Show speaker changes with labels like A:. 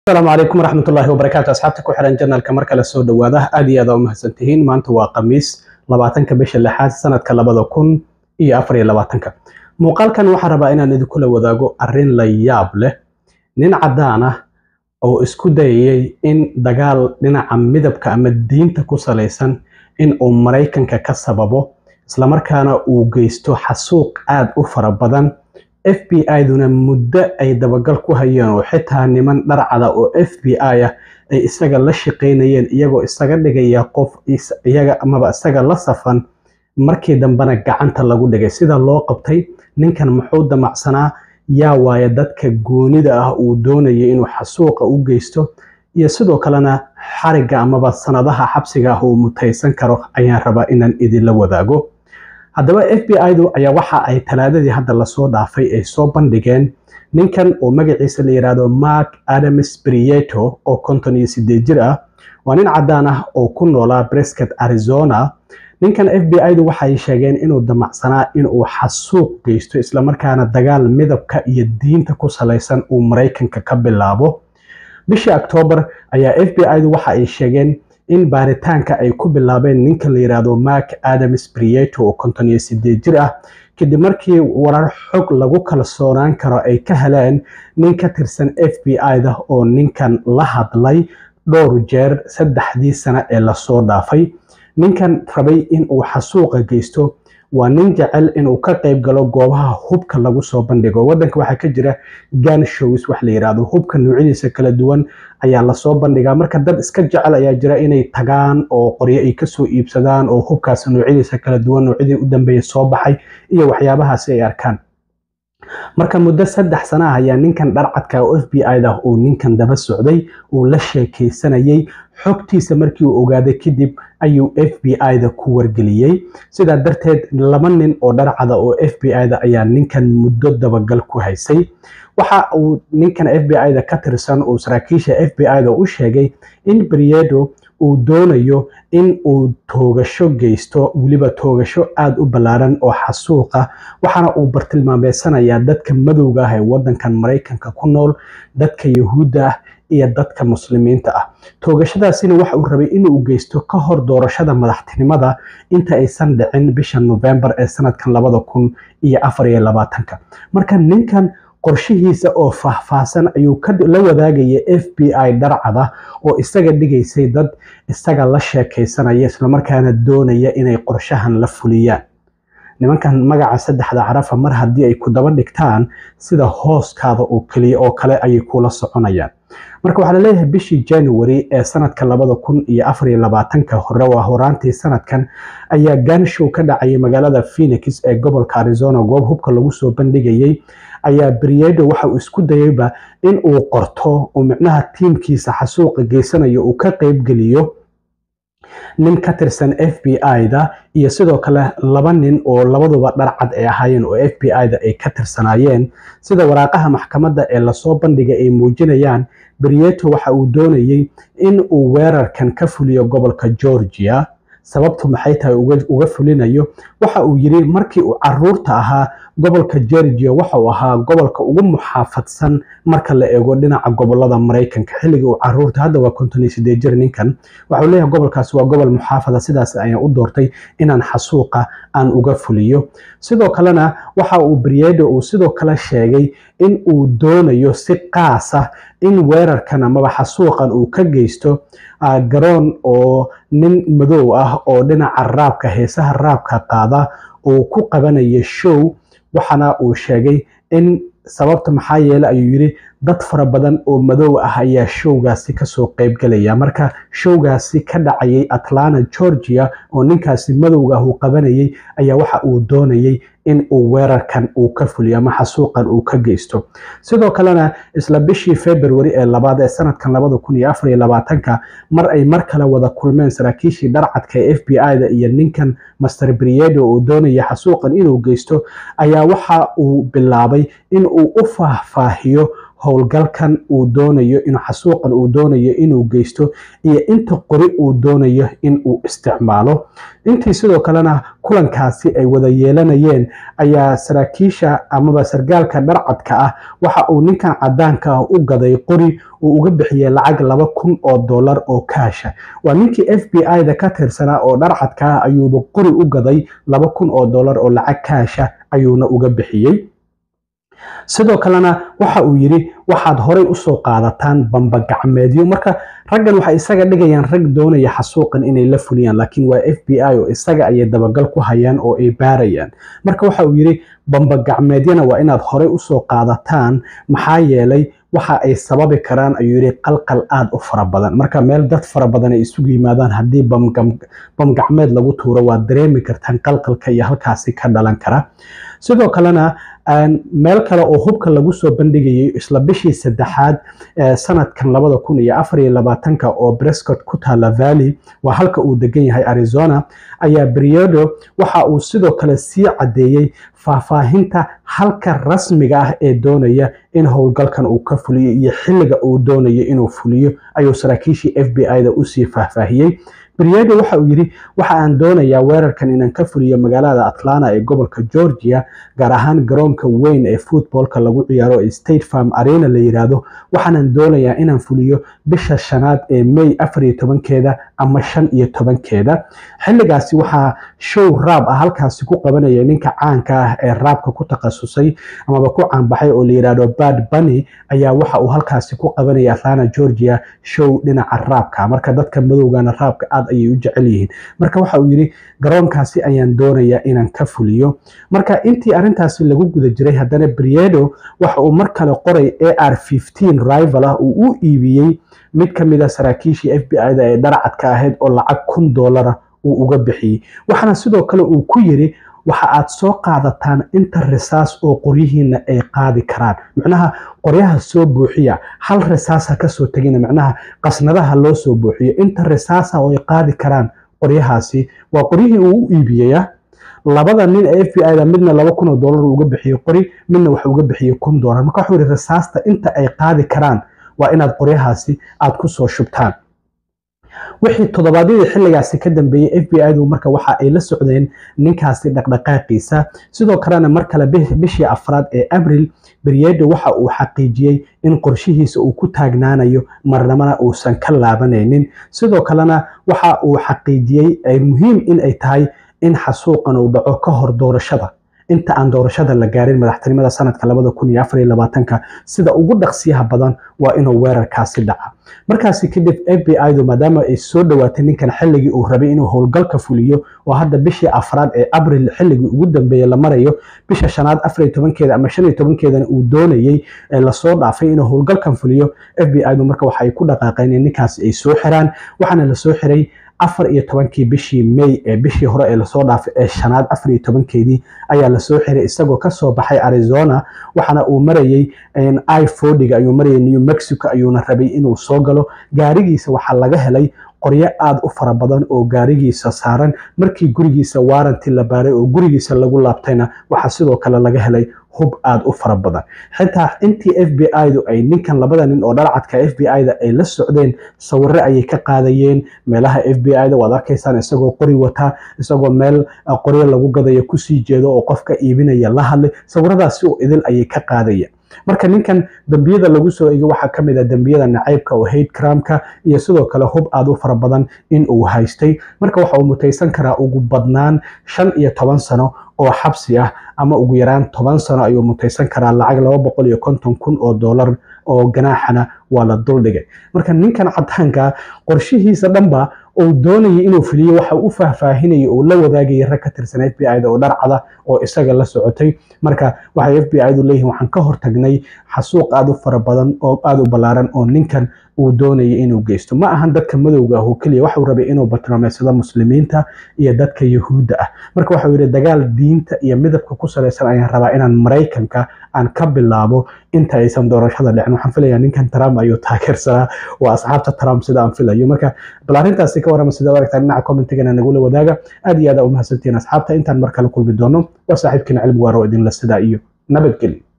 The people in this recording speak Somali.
A: asalaamu calaykum waraxmatullaahi wabarakaatu asxaabta ku xiran janalka mar kale soo dhawaada aad iyo aad aa u mahadsantihiin maanta waa khamiis labaatanka bisha lixaad sanadka labada kun iyo afar iyo labaatanka muuqaalkan waxaan rabaa inaan idinkula wadaago arrin la yaab leh nin caddaan ah oo isku dayayay in dagaal dhinaca midabka ama diinta ku salaysan in uu maraykanka ka sababo islamarkaana uu geysto xasuuq aad u fara badan f b i-duna muddo ay dabagal ku hayeen oo xitaa niman dharcada oo f b i ah ay isaga la shaqaynayeen iyagoo isaga dhigaya qof iyaga amaba isaga la safan markii dambena gacanta lagu dhigay sida loo qabtay ninkan muxuu damacsanaa yaa waaye dadka goonida ah uu doonayay inuu xasuuqa u geysto iyo sidoo kalena xarigga amaba sanadaha xabsiga ah uu mutaysan karo ayaan rabaa inaan idinla wadaago haddaba f b i-du ayaa waxa ay talaadadii hadda lasoo dhaafay ay soo bandhigeen ninkan oo magaciisa la yidhaahdo mark adams brieto oo konton iyo sideed jir ah waa nin caddaan ah oo ku noolaa brescott arizona ninkan f b i-du waxay sheegeen inuu damacsanaa inuu xasuuq geysto islamarkaana dagaal midabka iyo diinta ku salaysan uu maraykanka ka bilaabo bishii octoobar ayaa f b i-du waxa ay sheegeen in baaritaanka ay ku bilaabeen ninka la yidhaahdo mark adams brieto oo konton iyo sideed jir ah kadib markii warar xog lagu kalsoonaan karo ay ka heleen nin ka tirsan f b i-da oo ninkan la hadlay dhowr jeer saddexdii sano ee lasoo dhaafay ninkan rabay in uu xasuuqa geysto waa nin jecel inuu ka qayb galo goobaha hubka lagu soo bandhigo waddanka waxaa ka jira gan shows wax la yidhaahdo hubka noocyadiisa kala duwan ayaa lasoo bandhigaa marka dad iska jecel ayaa jira inay tagaan oo qoryo ay kasoo iibsadaan oo hubkaas noocyadiisa kala duwan noocyadii u dambeeya soo baxay iyo waxyaabahaasi ay arkaan marka muddo saddex sana ah ayaa ninkan dharcadka oo f b i-da uu ninkan daba socday uu la sheekaysanayay xogtiisa markii uu ogaaday kadib ayuu f b i-da ku wargeliyey sidaa darteed laba nin oo dharcada oo f b i-da ayaa ninkan muddo dabagal ku haysay waxa uu ninkan f b i-da ka tirsan uu saraakiisha f b i-da u sheegay in briedo uu doonayo in uu toogasho geysto weliba toogasho aada u ballaaran oo xasuuqa waxaana uu bartilmaameysanayaa dadka madowga ah ee waddankan maraykanka ku nool dadka yahuudda ah iyo dadka muslimiinta ah toogashadaasina waxa uu rabay inuu geysto ka hor doorashada madaxtinimada inta aysan dhicin bisha novembar ee sanadkan labada kun iyo afar iyo labaatanka marka ninkan qorshihiisa oo faahfaahsan ayuu la wadaagaya f b i dharcada oo isaga dhigaysay dad isaga la sheekaysanaya islamarkaana doonaya inay qorshahan la fuliyaan nimankan magaca saddexda carafa mar haddii ay ku daba dhigtaan sida hooskaada oo keliya oo kale ayay kula soconayaan marka waxaa laleeyahay bishii january ee sanadka labada kun iyo afar iyo labaatanka hore waa horaantii sanadkan ayaa ganshow ka dhacayay magaalada phoenix ee gobolka arizona goob hubka lagu soo bandhigayay ayaa briedo waxa uu isku dayayba in uu qorto uu micnaha tiimkiisa xasuuqa geysanayo uu ka qeybgeliyo nin ka tirsan f b i-da iyo sidoo kale laba nin oo labaduba dharcad ay ahaayeen oo f b i-da ay ka tirsanaayeen sida waraaqaha maxkamadda ee lasoo bandhigay ay muujinayaan brieto waxa uu doonayay in uu weerarkan ka fuliyo gobolka georgia sababtu maxay tahay uga fulinayo waxa uu yiri markii uu caruurta ahaa gobolka georgia waxa uu ahaa gobolka ugu muxaafadsan marka la eego dhinaca gobolada maraykanka xilligii uu caruurta hadda waa konton iyo sideed jir ninkan waxa uu leeyahay gobolkaasi waa gobol muxaafada sidaas ayaan u doortay inaan xasuuqa aan uga fuliyo sidoo kalena waxa uu briedo uu sidoo kale sheegay in uu doonayo si qaas ah in weerarkan amaba xasuuqan uu ka geysto garoon oo nin madow ah oo dhinaca raabka heesaha raabka qaada uu ku qabanayo show waxaana uu sheegay in sababta maxaa yeele ayuu yidhi dad fara badan oo madow ah ayaa showgaasi kasoo qeybgelaya marka showgaasi ka dhacayay atlanta georgia oo ninkaasi madowga ah uu qabanayay ayaa waxa uu doonayay in uu weerarkan uu ka fuliyo ama xasuuqan uu ka geysto sidoo kalena isla bishii february ee labaad ee sanadkan labada kun iyo afar iyo labaatanka mar ay mar kale wada kulmeen saraakiishii dharcadka ee f b i-da iyo ninkan master briedo uu doonaya xasuuqan inuu geysto ayaa waxa uu bilaabay in uu u faahfaahiyo howlgalkan uu doonayo in xasuuqan uu doonayo inuu geysto iyo inta qori uu doonayo in uu isticmaalo intii sidoo kalena kulankaasi ay wada yeelanayeen ayaa saraakiisha amaba sargaalka dharcadka ah waxa uu ninkan cadaanka ah u gaday qori uu uga bixiyey lacag laba kun oo dollar oo kaasha waa ninkii f b i-da ka tirsanaa oo dharcadka ah ayuuba qori u gaday laba kun oo dollar oo lacag kaasha ayuuna uga bixiyey sidoo kalena waxa uu yidhi waxaad horay usoo qaadataan bambagacmeedyo marka raggan waxay isaga dhigayaan rag doonaya xasuuqan inay la fuliyaan laakiin waa f b i oo isaga ayay dabagal ku hayaan oo ay baarayaan marka waxa uu yidhi bambagacmeedyana waa inaad horay usoo qaadataan maxaa yeelay waxa ay sababi karaan ayuu yidhi qalqal aada u fara badan marka meel dad fara badan ay isugu yimaadaan haddii bamgacmeed lagu tuuro waad dareemi kartaan qalqalka iyo halkaasi ka dhalan kara sidoo kalena meel kale oo hubka lagu soo bandhigayay isla bishii saddexaad sanadkan labada kun iyo afar iyo labaatanka oo brescott ku taala valley waa halka uu degan yahay arizona ayaa beriodo waxa uu sidoo kale sii caddeeyey faahfaahinta halka rasmiga ah ee doonaya in howlgalkan uu ka fuliyo iyo xilliga uu doonayo inuu fuliyo ayuu saraakiishii f b i-da usii faahfaahiyey beriedo waxa uu yidhi waxa aan doonayaa weerarkan inaan ka fuliyo magaalada atlanta ee gobolka georgia gaar ahaan garoonka weyn ee footballka lagu ciyaaro ee state farm arena la yiraahdo waxaanan doonayaa inaan fuliyo bisha shanaad ee may afar iyo tobankeeda ama shan iyo tobankeeda xilligaasi waxaa show raab ah halkaasi ku qabanaya ninka caanka ah ee raabka ku takhasusay amaba ku caanbaxay oo la yiraahdo bad bunny ayaa waxa uu halkaasi ku qabanaya atlanta georgia show dhinaca raabka marka dadka madowgana raabka aad ayay u jecel yihiin marka waxa uu yidhi garoonkaasi ayaan doonayaa inaan ka fuliyo marka intii arrintaasi lagu guda jiray haddana briedo waxa uu mar kale qoray a r rival ah uu u iibiyey mid ka mid a saraakiishii f b i-da ee dharcadka ahayd oo lacag kun doolara uu uga bixiyey waxaana sidoo kale uu ku yidhi waxa aad soo qaadataan inta risaas oo qoryihiina ay qaadi karaan macnaha qoryaha soo buuxiya hal risaasa kasoo tegina macnaha qasnadaha loo soo buuxiyo inta risaasa oo ay qaadi karaan qoryahaasi waa qoryihii uu u iibiyaya labada nin ee f b i da midna laba kun oo dollar uga bixiyey qori midna waxa uga bixiyey kun dollar marka wuxuu yihi risaasta inta ay qaadi karaan waa inaad qoryahaasi aad kusoo shubtaan wixii toddobaadyadii xilligaasi ka dambeeyey f b i-du marka waxa ay la socdeen ninkaasi dhaqdhaqaaqiisa sidoo kalena mar kale bishii afraad ee abril beryedo waxa uu xaqiijiyey in qorshihiisa uu ku taagnaanayo marnamana uusan ka laabanaynin sidoo kalena waxa uu xaqiijiyey muhiim in ay tahay in xasuuqan uu dhaco ka hor doorashada inta aan doorashada la gaarin madaxtinimada sanadka labada kun iyo afar iyo labaatanka sida ugu dhaqsiyaha badan waa inuu weerarkaasi dhaca markaasi kadib f b i du maadaama ay soo dhowaatay ninkan xilligii uu rabay inuu howlgalka fuliyo oo hadda bishii afraad ee abril xilligii ugu dambeeye la marayo bisha shanaad afar iyo tobankeeda ama shan iyo tobankeedana uu doonayey ee lasoo dhaafay inuu howlgalkan fuliyo f b i du marka waxa ay ku dhaqaaqeen in ninkaasi ay soo xiraan waxaana lasoo xiray afar iyo tobankii bishii may ee bishii hore ee lasoo dhaafay ee shanaad afar iyo tobankeedii ayaa lasoo xiray isagoo kasoo baxay arizona waxaana uu marayey i fordiga ayuu marayay new mexico ayuuna rabay inuu soo galo gaarigiisa waxaa laga helay qoryo aada u fara badan oo gaarigiisa saaran markii gurigiisa waaranti la baaray oo gurigiisa lagu laabtayna waxaa sidoo kale laga helay hub aada u fara badan xitaa intii f b i-du ay ninkan labada nin oo dharcadka f b i-da ay la socdeen sawiro ayay ka qaadayeen meelaha f b i-da waad arkaysaan isagoo qori wataa isagoo meel qoryo lagu gadayo kusii jeedo oo qofka iibinaya la hadlay sawiradaasi oo idil ayay ka qaadayeen marka ninkan dembiyada lagu soo egay waxaa ka mid ah dembiyada nacaybka oo hate cramka iyo sidoo kale hub aada u fara badan in uu haystay marka waxa uu mutaysan karaa ugu badnaan shan iyo toban sano oo xabsi ah ama ugu yaraan toban sano ayuu mutaysan karaa lacag laba boqol iyo konton kun oo dollar oo ganaaxana waa la duldhigay marka ninkan cadaanka qorshihiisa dhanba uu doonayay inuu fuliyo waxa u faahfaahinayay oo la wadaagaya rag ka tirsan f b i da oo dharcada oo isaga la socotay marka waxay f b i du leeyihin waxaan ka hortagnay xasuuq aada u fara badan oo aada u ballaaran oo ninkan uu doonayay inuu geysto ma ahan dadka madowga ah oo keliya waxuu rabay inuu bartilmaameedsado muslimiinta iyo dadka yahuudda ah marka waxau yidhi dagaal diinta iyo midabka ku salaysan ayaan rabaa inaan maraykanka aan ka bilaabo inta aysan doorashada dhicin waxaan filayaa ninkan trump ayuu taageersanaa waa asxaabta trump sida aan filayo marka bal arrintaasi ka warrama sida aragtaa dhinaca commentigana nagula wadaaga aad iyo aad aa u mahadsantihiin asxaabta intaan mar kale kulmi doono waa saaxiibkiina cilmi waaro idinla sidaa iyo nabadgelyo